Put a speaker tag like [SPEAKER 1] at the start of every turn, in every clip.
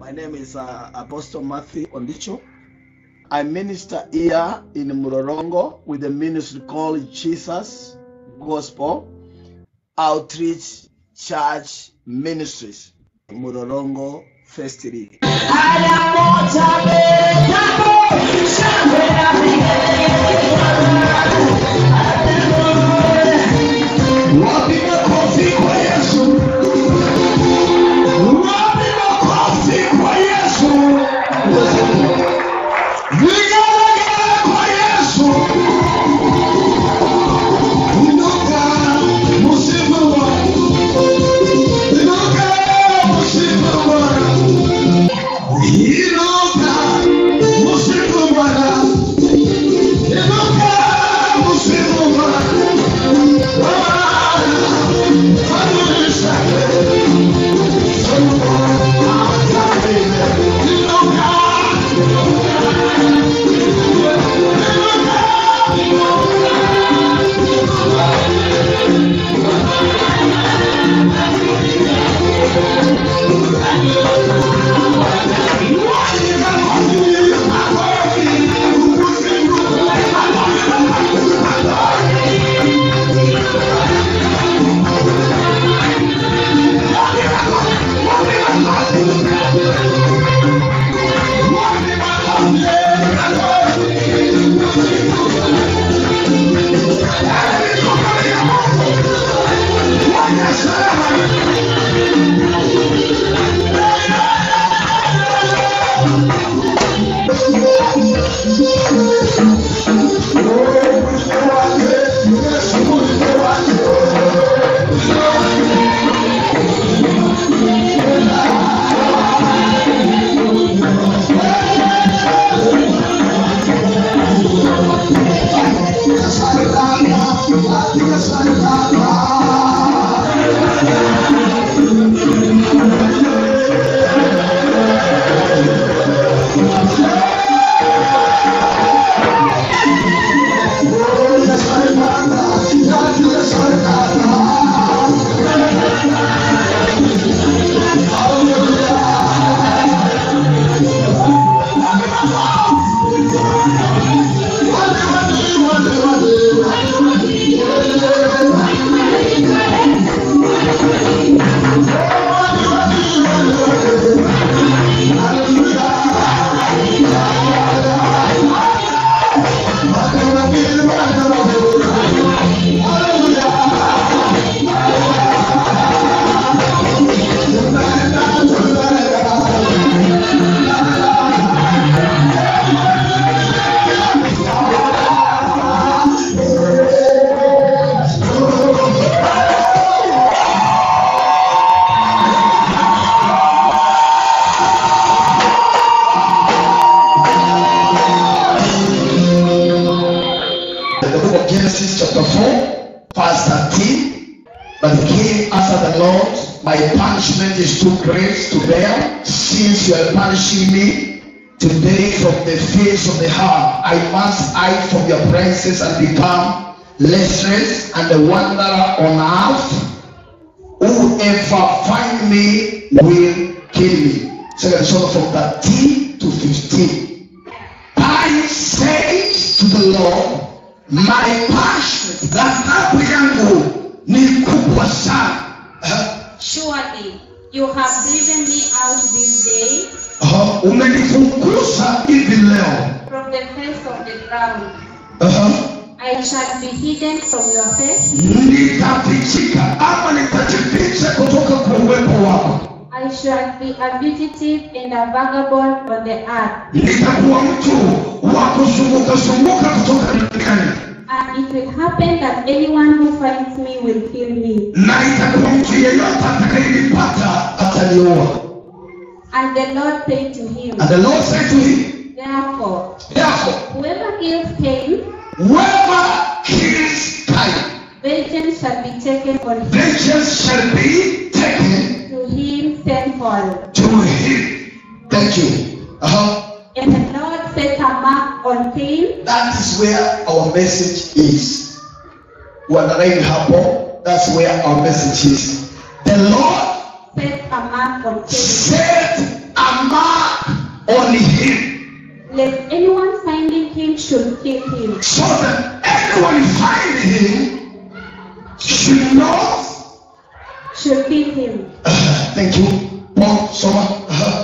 [SPEAKER 1] My name is uh, Apostle Matthew Ondicho. I minister here in Murorongo with a ministry called Jesus Gospel Outreach Church Ministries. Murorongo First League.
[SPEAKER 2] Wapi makofi kwa Yesu? Wapi makofi kwa Yesu? Vigelegele kwa Yesu. Inuka, msifu Bwana. Inuka, msifu Bwana. Inuka, msifu Bwana. Inuka, msifu Bwana. The book of Genesis chapter 4, verse 13. But he came after the Lord, my punishment is too great to bear, since you are punishing me today from the face of the heart. I must hide from your presence and become listless and a wanderer on earth. Whoever find me will kill me. Second Son from 13 to 15. I said to the Lord, my passion, ghadhabu yangu ni kubwa sana. Uh,
[SPEAKER 3] Surely you have driven me out this day
[SPEAKER 2] uh, umenifukuza hivi leo.
[SPEAKER 3] from the face of the ground.
[SPEAKER 2] Uh,
[SPEAKER 3] I shall be hidden from your face.
[SPEAKER 2] nitafichika ama nitajificha kutoka kwa uwepo wako.
[SPEAKER 3] I shall be a fugitive and a vagabond on the earth.
[SPEAKER 2] Nitakuwa mtu wa kuzunguka zunguka kutoka duniani,
[SPEAKER 3] And it will happen that anyone who finds me will kill me.
[SPEAKER 2] na itakuwa mtu yeyote atakayenipata ataniua.
[SPEAKER 3] And the Lord said to him,
[SPEAKER 2] And the Lord said to him,
[SPEAKER 3] Therefore,
[SPEAKER 2] therefore,
[SPEAKER 3] whoever kills Cain,
[SPEAKER 2] whoever kills Cain,
[SPEAKER 3] vengeance shall be taken on him,
[SPEAKER 2] vengeance shall be taken
[SPEAKER 3] to him tenfold.
[SPEAKER 2] to him. Thank you. Uh-huh.
[SPEAKER 3] And the Lord set a mark on Cain
[SPEAKER 2] That is where our message is. Wanaraini hapo, that's where our message is. The Lord
[SPEAKER 3] set a mark on Cain
[SPEAKER 2] set a mark on him
[SPEAKER 3] lest anyone finding him should kill him.
[SPEAKER 2] so that anyone find him should know.
[SPEAKER 3] Should kill him.
[SPEAKER 2] Uh, thank you. Paul, soma. Uh,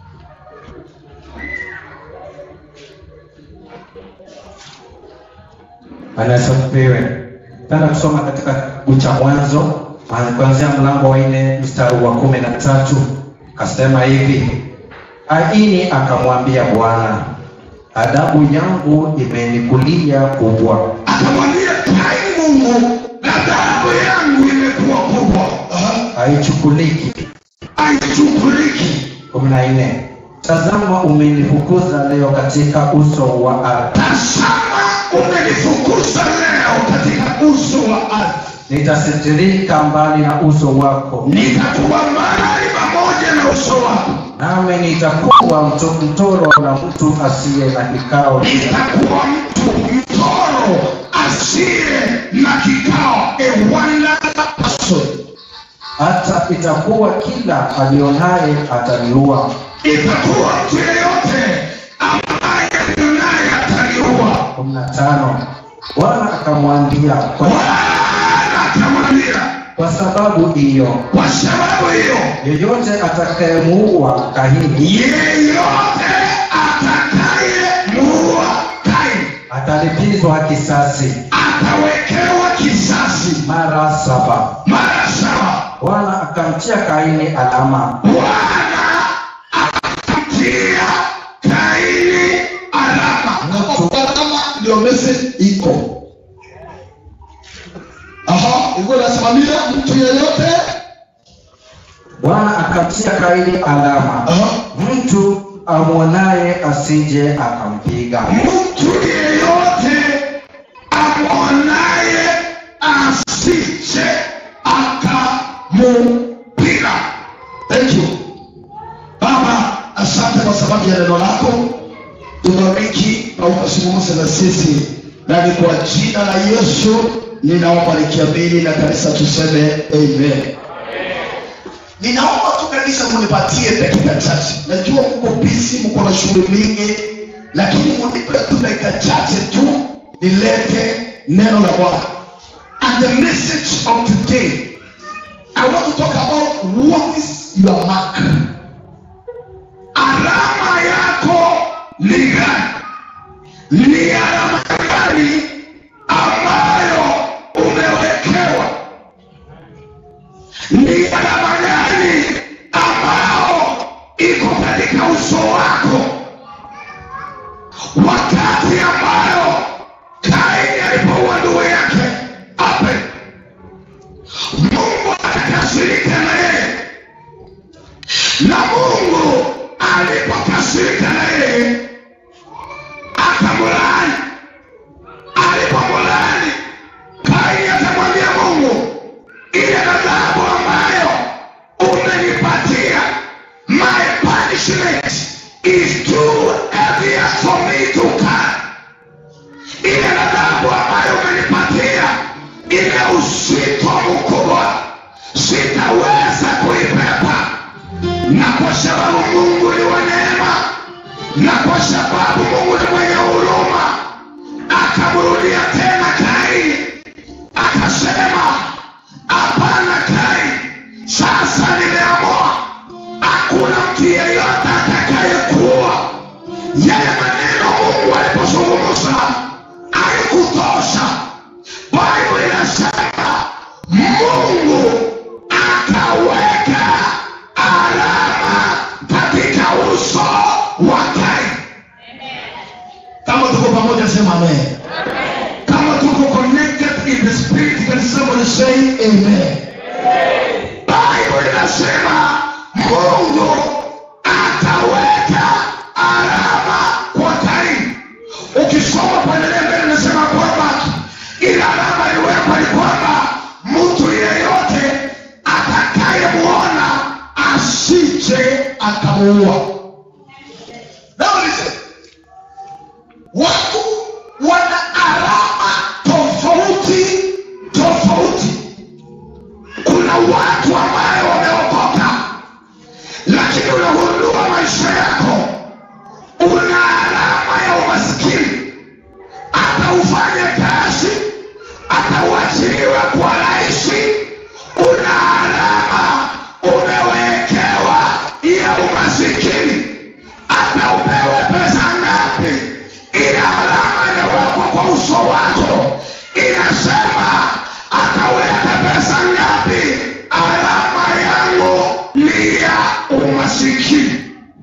[SPEAKER 4] anasifiwe. Tena kusoma katika kitabu cha Mwanzo ah, kuanzia mlango wa nne mstari wa kumi na tatu kasema hivi, Kaini akamwambia Bwana, adhabu yangu imenikulia kubwa,
[SPEAKER 2] akamwambia Kaini Mungu, ghadhabu yangu imekuwa kubwa, uh,
[SPEAKER 4] haichukuliki.
[SPEAKER 2] haichukuliki.
[SPEAKER 4] kumi na nne tazama umenifukuza leo katika uso wa ardhi,
[SPEAKER 2] Tazama, umenifukuza leo katika uso wa ardhi,
[SPEAKER 4] nitasitirika mbali na uso wako,
[SPEAKER 2] nitakuwa mbali pamoja na uso wako,
[SPEAKER 4] nami nitakuwa mto- mtoro na mtu asiye na kikao
[SPEAKER 2] nitakuwa mtu mtoro asiye na kikao, a wonderful person.
[SPEAKER 4] hata itakuwa kila alionaye ataniua.
[SPEAKER 2] Itakuwa mtu yeyote ambaye naye ataliua.
[SPEAKER 4] kumi na tano Bwana akamwambia kwa,
[SPEAKER 2] Bwana akamwambia,
[SPEAKER 4] kwa sababu hiyo
[SPEAKER 2] kwa sababu hiyo
[SPEAKER 4] yeyote atakayemuua Kaini
[SPEAKER 2] yeyote atakayemuua Kaini
[SPEAKER 4] atalipizwa kisasi
[SPEAKER 2] atawekewa kisasi
[SPEAKER 4] mara saba.
[SPEAKER 2] mara saba.
[SPEAKER 4] Bwana akamtia Kaini alama
[SPEAKER 2] Bwana akamtia Kaini alama.
[SPEAKER 4] Mtu-
[SPEAKER 2] Alama ndio message iko. Aha, hivyo nasimamia mtu yeyote.
[SPEAKER 4] Bwana akamtia Kaini alama,
[SPEAKER 2] Aha.
[SPEAKER 4] mtu amwonaye asije akampiga.
[SPEAKER 2] mtu yeyote amwonaye asije akamupiga. Thank you Baba, asante kwa sababu ya neno lako. Tubariki na ukazungumze na sisi, na ni kwa jina la Yesu ninaomba nikiamini, na kanisa tuseme amen. Ninaomba tu kanisa munipatie dakika chache. Najua mko busy, mko na shughuli mingi, lakini munipe tu dakika chache tu nilete neno la Bwana. And the message of today, I want to talk about what is your mark. Alama yako ni gani? Ni alama gani ambayo umewekewa? ni alama gani ambao iko katika uso wako wakati ambayo kaini alipoua ndugu yake Abel mungu akakasirika na yeye na mungu alipokasirika na yeye akamlaani alipomlaani kaini akamwambia mungu ile adhabu ambayo umenipatia my punishment is too heavy for me to carry ile adhabu ambayo umenipatia ina uzito mkubwa sitaweza kuibeba na kwa sababu mungu ni wa neema na kwa sababu mungu ni mwenye huruma akamrudia tena kaini akasema hapana kai sasa nimeamua hakuna mtu yeyote atakayekuwa yale maneno mungu alipozungumza haikutosha bible inasema mungu akaweka alama katika uso wa kai kama tuko pamoja sema amen kama tuko connected in the spirit can somebody say amen bible inasema mungu ataweka alama kwa kaini ukisoma kuendelea mbele inasema kwamba ile alama iliwekwa ni kwamba mtu yeyote atakayemwona asije akamuua Now listen watu wana alama tofauti tofauti kuna watu ambayo wameokoka lakini lakini unagundua maisha yako una alama ya umaskini hata ufanye kazi hata uachiliwe kwa rahisi una alama umewekewa ya umasikini hata upewe pesa ngapi ile alama imewekwa kwa uso wako inasema ataweka pesa ngapi alama yangu ni ya umasikini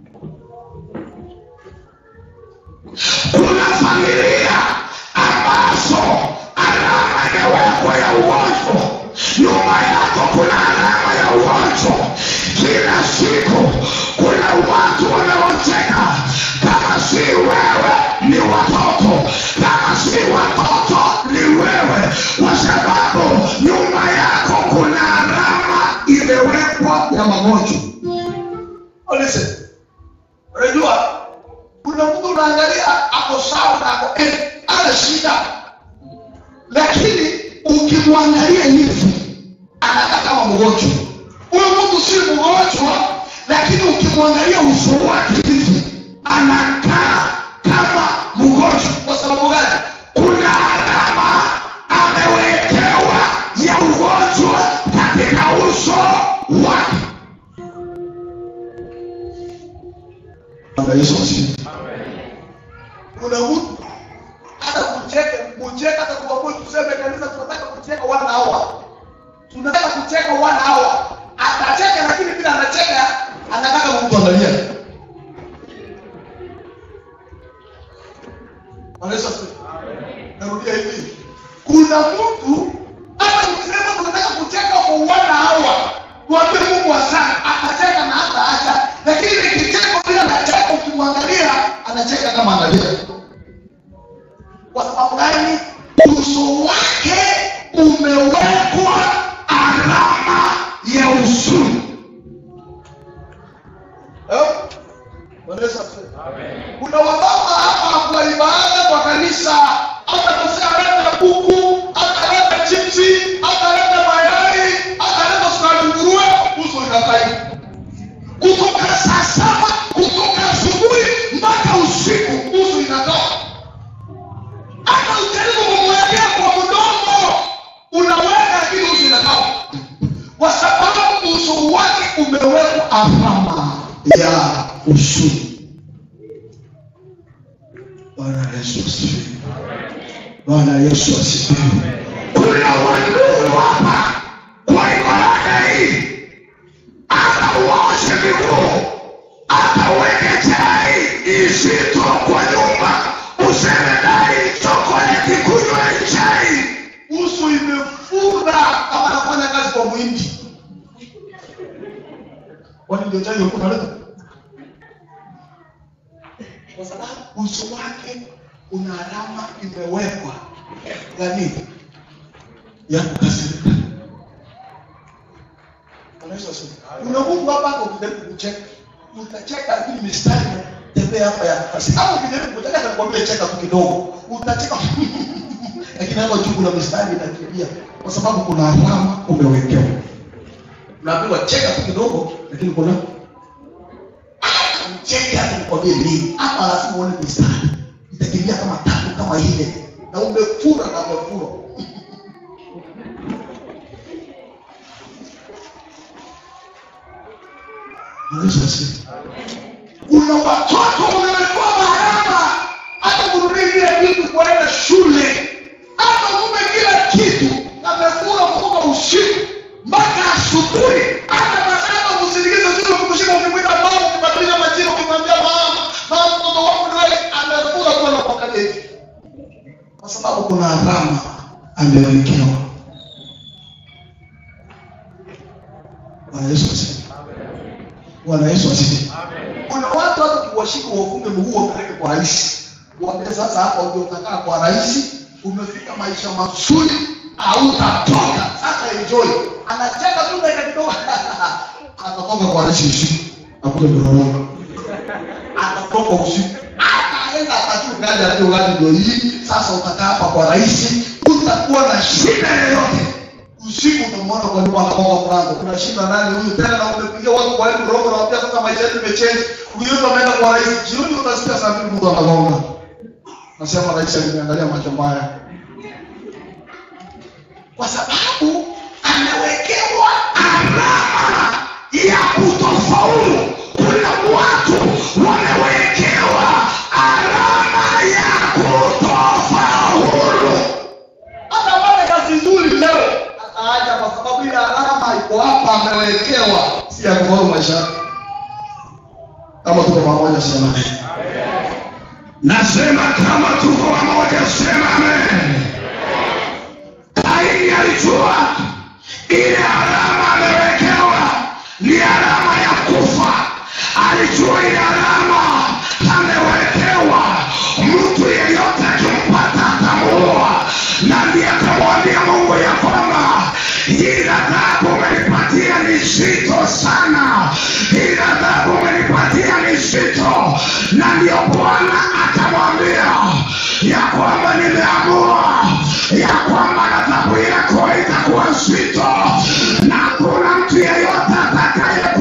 [SPEAKER 2] kuna familia ambazo alama imewekwa ya ugonjwa nyuma yako kuna alama ya ugonjwa kila siku kuna watu wanaoteka kama si wewe ni watoto kama si watoto ni wewe kwa sababu nyuma yako kuna alama imewekwa ya magonjwa Oh, listen. unajua kuna mtu unaangalia ako sawa na ako eh, ana shida lakini ukimwangalia hivi anakaa kama mgonjwa huyo mtu si mgonjwa lakini ukimwangalia uso wake hivi anakaa kama mgonjwa kwa sababu gani kuna alama amewekewa ya ugonjwa katika uso wake Bwana Yesu asifiwe. Kuna mtu hata kucheka kucheka hata kwa tuseme kanisa tunataka kucheka one hour. Tunataka kucheka one hour. Atacheka lakini bila anacheka anataka mtu angalia. Bwana Yesu asifiwe. Narudia hivi. Kuna mtu hata ukisema tunataka kucheka kwa one hour. Tuambie Mungu asante. Atacheka na hata acha. Lakini kicheko bila anacheka ukimwangalia anacheka kama analia kwa sababu gani uso wake umewekwa alama ya usuni Eh? Bwana Yesu asifiwe. kuna wababa hapa kwa ibada kwa kanisa hata kusema leta kuku hata leta chipsi hata leta mayai hata leta sukari nguruwe uso inakai kutoka saa saba kutoka asubuhi mpaka usiku uso inatoka hata ujaribu kumwekea kwa mdomo unaweka lakini uso inatoka kwa sababu uso wake umewekwa alama ya usuni bwana yesu asifiwe bwana yesu asifiwe kuna wandugu hapa kwa ibada hii hata uoshe miguu hata uweke chai izito kwa nyumba useme dai chokoleti kunywa chai uso imefura kama anafanya kazi kwa mwindi kwani ndio chai yokuwa naleta kwa sababu uso wake una alama imewekwa ya nini ya kukasirika Bwana Yesu asifiwe. Kuna Mungu hapa hata ukijaribu kucheka, utacheka lakini mistari tembea hapa ya kasi. Au ukijaribu kucheka atakwambia cheka tu kidogo. Utacheka lakini hapo juu kuna mistari inakimbia kwa sababu kuna alama umewekewa. Unaambiwa cheka tu kidogo lakini kuna cheke hata nikwambie nini. Hapa lazima uone mistari. Itakimbia kama tatu kama ile. Na umefura na umefura. Yesu asifiwe. Kuna watoto unawekewa maharama hata kununulia kile kitu kuenda shule, hata mume kila kitu amekula kutoka usiku mpaka asubuhi, hata maharama kusindikiza zile kumshika, ukimwita mama, ukibadilisha majina, ukimwambia mama, mama, mtoto wangu ni wewe, amekula tu anakuangalia hivi, kwa sababu kuna alama amewekewa. Bwana Yesu asifiwe. Bwana Yesu asifiwe. Kuna watu hata ukiwashika uwafunge mguu wapeleke kwa rais, waambie sasa hapa ndio utakaa kwa rais, umefika maisha mazuri, hautatoka sasa, enjoy. Anacheka tu dakika kidogo, atatoka kwa rais usiku, akule mlolongo, atatoka usiku, ataenda atajua gani atajua gani, ndio hii sasa. Utakaa hapa kwa rais, utakuwa na shida yoyote, usiku tunamwona kwa nyumba anagonga mlango kuna shida nani huyu tena na umepigia watu kwa hebu roho na wapia sasa maisha yetu imechange ukiona ameenda kwa rais jioni utasikia saa mbili mtu anagonga nasema rais aliniangalia macho mbaya kwa sababu amewekewa alama ya kutofaulu kuna watu wamewekewa alama ya kutofaulu hata pale kazi nzuri leo ataaja kwa sababu ile alama iko hapa amewekewa si ya kufaulu maisha yake. kama tuko pamoja sema
[SPEAKER 5] nasema kama tuko pamoja sema amen kaini alijua ile alama amewekewa ni alama ya kufa alijua ile alama amewekewa mtu yeyote akimpata atamuua na ndiye akamwambia mungu ya kwamba hii adhabu umenipatia ni zito sana hii adhabu umenipatia ni zito na ndiyo bwana akamwambia ya kwamba nimeamua ya kwamba adhabu yako itakuwa zito na kuna mtu yeyote atakaye